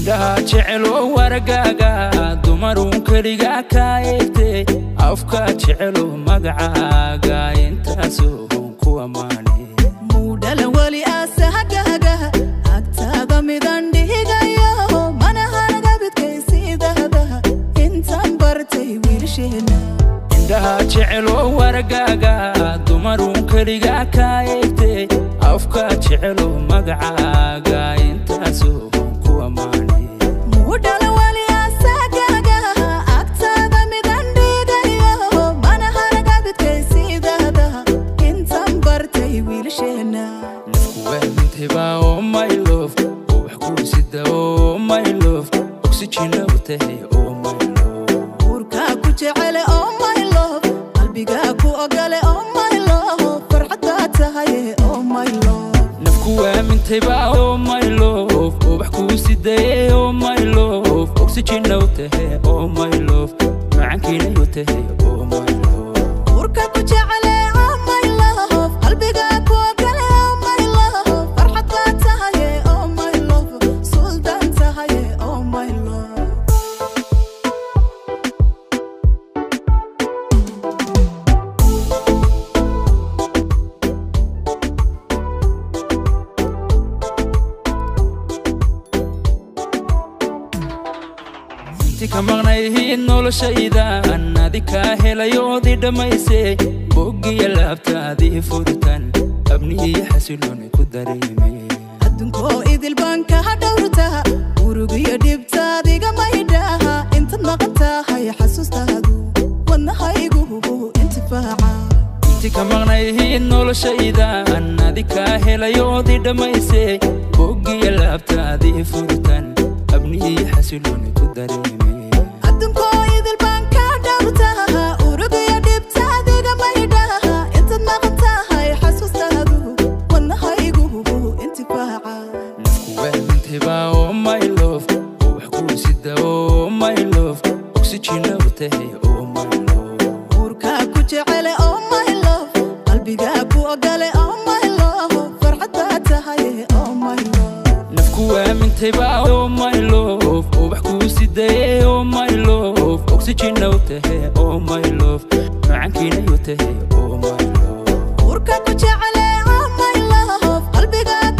indhaha jeceloo wargaaga dumaruun keligaa kaa eegtay afka jeceloo magacaaga intaasoo ku ammaane muudhala weli asahagaga agtaada midan dhigayo mana haragabidkaysiidada intaan bartay wiilsheena indhaha jeceloo wargaaga dumaruun keligaa kaa eegtay afka jeceloo magacaaga intaasoo ku ammaane muudhala weli asagaga agtaada midan dhigayo mana haragabidkaysiidada intaan bartay wiilsheena nafkuwaamintayba oo my love oo wax kuu sida oo my love oxygena u tahay oo my love uurkaa ku jecele oo my love qalbigaa ku ogole oo my love farxaddaa tahay oo my love nafku waamintayba oo my love oo wax kuu sidaye oo my love oxygena u tahay oo my love macankiina u tahay oo my love uurka ku jecele oo my love qalbigaa ku ogole oo my love farxaddaa tahay oo my love suldaan tahay oo my love inti ka maqnayhiid noloshaydan adi kaa helayoodii dhammaysay boggiya laabtaadii furitan abni iyo xasilooni ku dareemay adduunkoo idil baan kaa dhowrtaa urugiyo dhibtaadiga maydhaha intaad maqan tahay xasuustaadu wadnahaygu intifaaca inti ka maqnayhiid noloshaydan adi kaa helayoodii dhammaysay boggiya laabtaadii furitan abni iyo xasilooni ku dareemay adduunkoo idil baan kaa dhowrtaa urugiyo dhibtaadiga maydhaha intaad maqan tahay xasuustaadu wadnahaygu intifaaca nafku waamintayba oo my love oo wax kuu sida oo my love oxygena u tahay oo my love uurkaa ku jecele oo my love qalbigaa ku ogole oo my love farxaddaa tahay oo my love nafku waamintayba oo my love oo wax kuu sidaye oo my love oxygena u tahay oo my love macankiina u tahay oo my love uurka ku jecele oo my love qalbigaa